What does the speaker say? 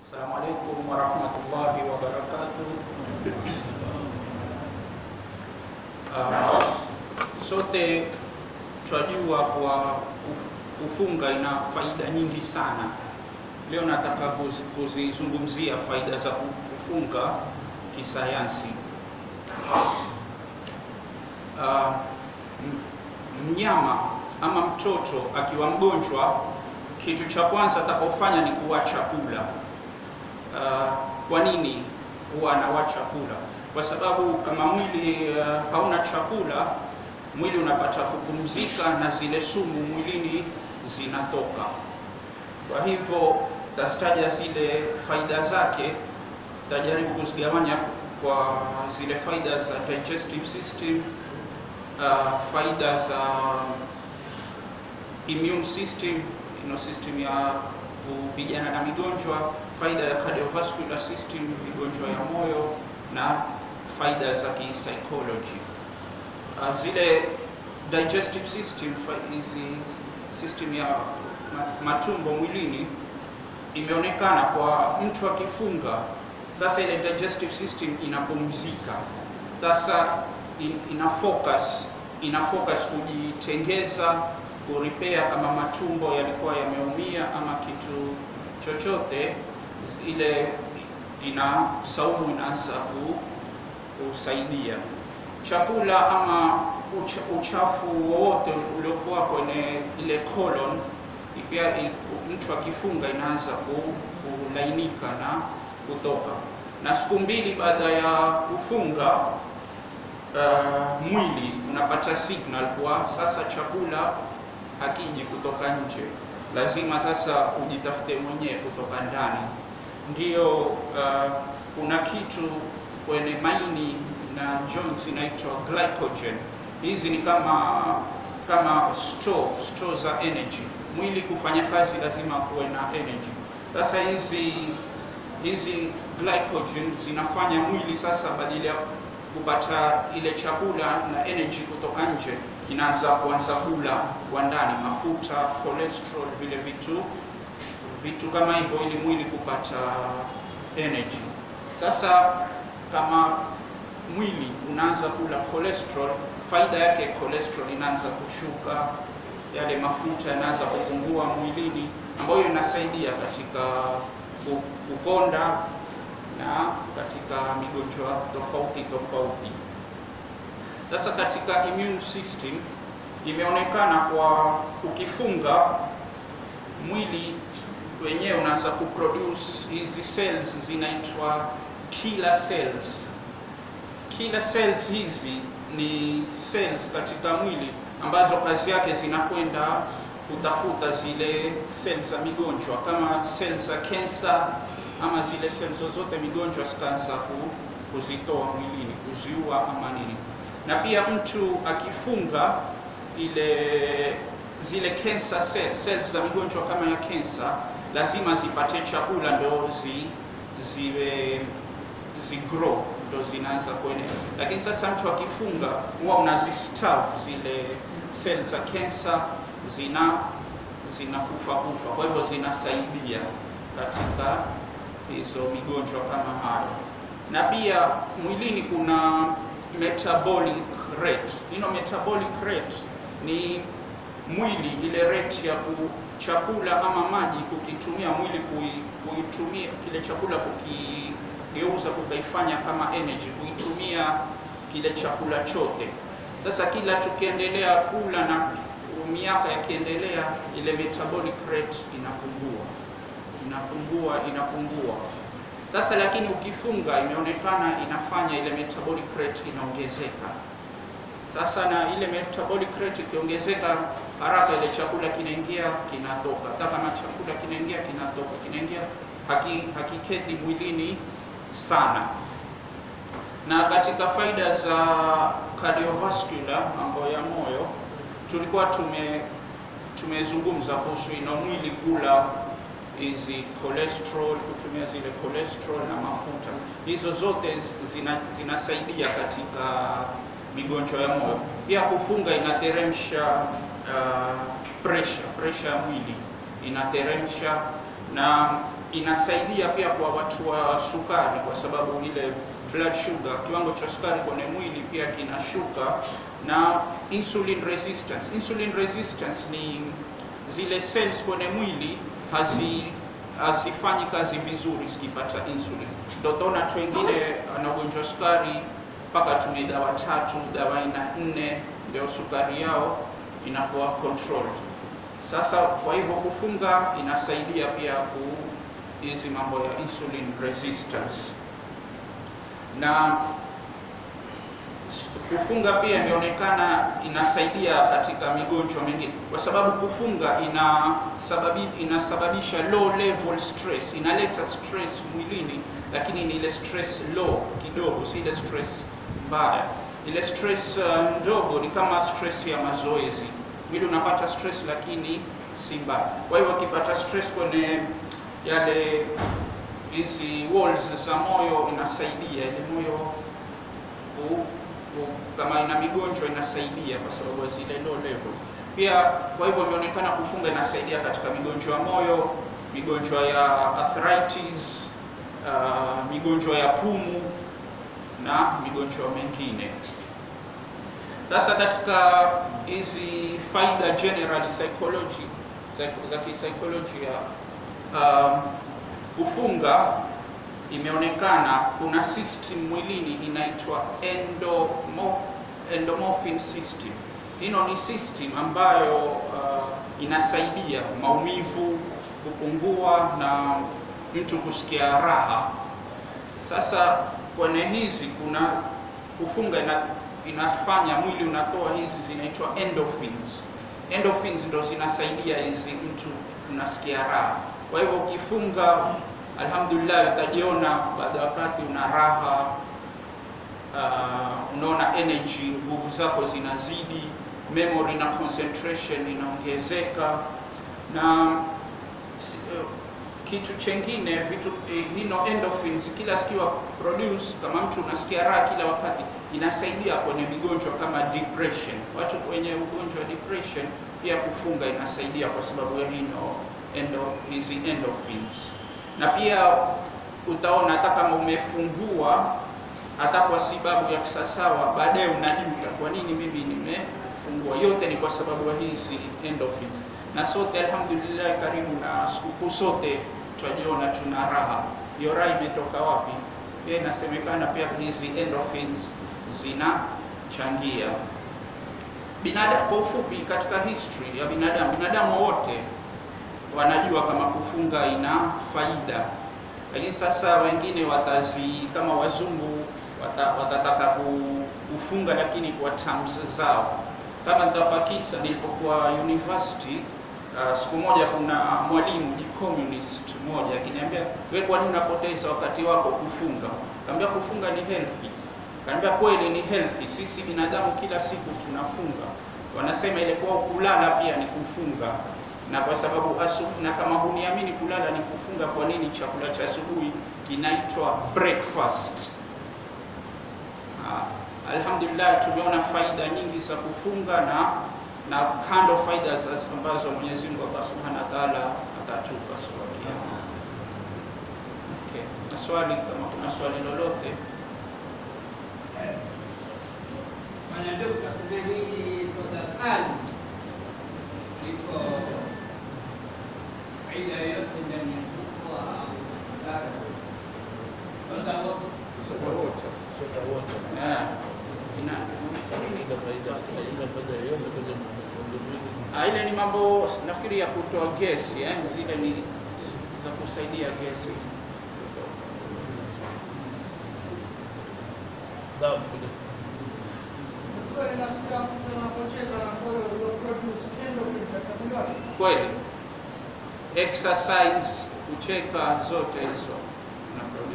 Assalamu alaikum warahmatullahi wabarakatuh. Uh, sote twajua kwa kuf- kufunga ina faida nyingi sana. Leo nataka kuzi- kuzizungumzia faida za ku- kufunga kisayansi. Uh, m- mnyama ama mtoto akiwa mgonjwa, kitu cha kwanza atakofanya ni kuacha kula. Uh, kwa nini huwa anawacha kula? Kwa sababu kama mwili uh, hauna chakula, mwili unapata kupumzika na zile sumu mwilini zinatoka. Kwa hivyo tastaja zile faida zake, tajaribu kuzigawanya kwa zile faida za digestive system, uh, faida za immune system, ino system ya kupigana na migonjwa, faida ya cardiovascular system, migonjwa ya moyo na faida za psychology. Uh, zile digestive system, fa- hizi system ya ma- matumbo mwilini imeonekana kwa mtu akifunga, sasa ile digestive system inapumzika, sasa in, ina focus ina focus kujitengeza kurepair kama matumbo yalikuwa yameumia ama kitu chochote, z- ile ina saumu inaanza ku, kusaidia chakula ama ucha, uchafu wowote uliokuwa kwenye ile colon pia i- mtu akifunga inaanza ku, kulainika na kutoka. Na siku mbili baada ya kufunga uh, mwili unapata signal kwa sasa chakula hakiji kutoka nje, lazima sasa ujitafute mwenyewe kutoka ndani. Ndiyo uh, kuna kitu kwenye maini na joints inaitwa glycogen. Hizi ni kama kama store, store za energy. Mwili kufanya kazi lazima kuwe na energy. Sasa hizi hizi glycogen zinafanya mwili sasa badala ya kupata ile chakula na energy kutoka nje, inaanza kuanza kula kwa ndani, mafuta, cholesterol, vile vitu vitu kama hivyo, ili mwili kupata energy. Sasa kama mwili unaanza kula cholesterol, faida yake cholesterol inaanza kushuka, yale mafuta yanaanza kupungua mwilini, ambayo inasaidia katika ku- kukonda na katika migonjwa tofauti tofauti. Sasa katika immune system imeonekana kwa ukifunga mwili wenyewe unaanza kuproduce hizi cells zinaitwa killer cells. Killer cells hizi ni cells katika mwili ambazo kazi yake zinakwenda kutafuta zile cells za migonjwa kama cells za cancer ama zile cells zozote migonjwa zikaanza ku, kuzitoa mwilini kuziua ama nini. Na pia mtu akifunga ile zile cancer cell, cells za migonjwa kama ya cancer lazima zipate chakula ndo zi, ziwe zigrow ndo zinaanza kuenea. Lakini sasa mtu akifunga huwa unazistarve zile cells za cancer zina zinakufa kufa, kwa hivyo zinasaidia katika hizo migonjwa kama hayo. Na pia mwilini kuna metabolic rate. Ino metabolic rate ni mwili ile rate ya ku chakula ama maji kukitumia mwili kui, kuitumia kile chakula kukigeuza kukaifanya kama energy kuitumia kile chakula chote. Sasa kila tukiendelea kula na tu- miaka yakiendelea, ile metabolic rate inapungua inapungua inapungua. Sasa lakini ukifunga, imeonekana inafanya ile metabolic rate inaongezeka. Sasa na ile metabolic rate ikiongezeka haraka, ile chakula kinaingia kinatoka. Hata kama chakula kinaingia kinatoka, kinaingia haki, hakiketi mwilini sana. Na katika faida za cardiovascular, mambo ya moyo, tulikuwa tume tumezungumza kuhusu ina mwili kula hizi cholesterol, kutumia zile cholesterol na mafuta, hizo zote zina, zinasaidia katika migonjwa ya moyo. Pia kufunga inateremsha uh, pressure pressure ya mwili inateremsha, na inasaidia pia kwa watu wa sukari, kwa sababu ile blood sugar, kiwango cha sukari kwenye mwili pia kinashuka, na insulin resistance. Insulin resistance ni zile cells kwenye mwili hazi hazifanyi kazi vizuri zikipata insulin. Ndio utaona watu wengine ana ugonjwa sukari mpaka tumie dawa tatu, dawa aina nne, ndio sukari yao inakuwa controlled. Sasa kwa hivyo kufunga inasaidia pia ku hizi mambo ya insulin resistance na kufunga pia imeonekana inasaidia katika migonjwa mingine, kwa sababu kufunga inasababi, inasababisha low level stress, inaleta stress mwilini, lakini ni ile stress low kidogo, si ile stress mbaya. Ile stress uh, ndogo ni kama stress ya mazoezi, mwili unapata stress lakini si mbaya. Kwa hivyo ukipata stress kwenye yale hizi walls za moyo, inasaidia ile moyo ku, ku, kama ina migonjwa inasaidia kwa sababu ya zile low levels. Pia kwa hivyo imeonekana kufunga inasaidia katika migonjwa ya moyo, migonjwa ya arthritis, uh, migonjwa ya pumu na migonjwa mengine. Sasa katika hizi faida general psychology za, za kisaikolojia um, kufunga imeonekana kuna system mwilini inaitwa endomo, endomorphin system. Hino ni system ambayo uh, inasaidia maumivu kupungua na mtu kusikia raha. Sasa kwenye hizi kuna kufunga ina, inafanya mwili unatoa hizi zinaitwa endorphins. Endorphins ndo zinasaidia hizi mtu unasikia raha. Kwa hivyo ukifunga, alhamdulillah, utajiona baada ya wakati una raha uh, unaona energy, nguvu zako zinazidi, memory na concentration inaongezeka na uh, kitu chengine vitu eh, hino endorphins kila sikiwa produce, kama mtu unasikia raha kila wakati, inasaidia kwenye migonjwa kama depression. Watu kwenye ugonjwa wa depression pia kufunga inasaidia kwa sababu ya hino endo hizi endorphins, na pia utaona hata kama umefungua hata kwa sababu ya kisasawa, baadaye unajuta kwa nini mimi nimefungua. Yote ni kwa sababu ya hizi endorphins, na sote alhamdulillah, karibu na sikukuu sote twajiona tuna raha. Hiyo raha imetoka wapi? Pia inasemekana pia hizi endorphins zinachangia binadamu. Kwa ufupi, katika history ya binadamu, binadamu wote wanajua kama kufunga ina faida, lakini sasa wengine watazi kama wazungu wata, watataka kufunga lakini kwa terms zao. Kama nitapakisa, nilipokuwa university uh, siku moja kuna mwalimu ji communist mmoja akiniambia, wewe kwa nini unapoteza wakati wako kufunga? Kaambia kufunga ni healthy. Kaambia kweli ni healthy, sisi binadamu kila siku tunafunga. Wanasema ile kwa kulala pia ni kufunga na kwa sababu asu, na kama huniamini kulala ni kufunga, kwa nini chakula cha asubuhi kinaitwa breakfast? Ah, alhamdulillah tumeona faida nyingi za kufunga na na kando faida ambazo Mwenyezi Mungu Allah Subhanahu wa Ta'ala atatupa siku ya Kiyama. Okay. Na swali kama kuna swali lolote Bwana Dokta, kuna hili tafadhali liko faida yoyote ndani ya kuku au madhara? Kwanza wote Ah, ina Ah, ile ni mambo nafikiri ya kutoa gesi eh? Zile ni za kusaidia gesi. Kweli exercise, kucheka, zote hizo na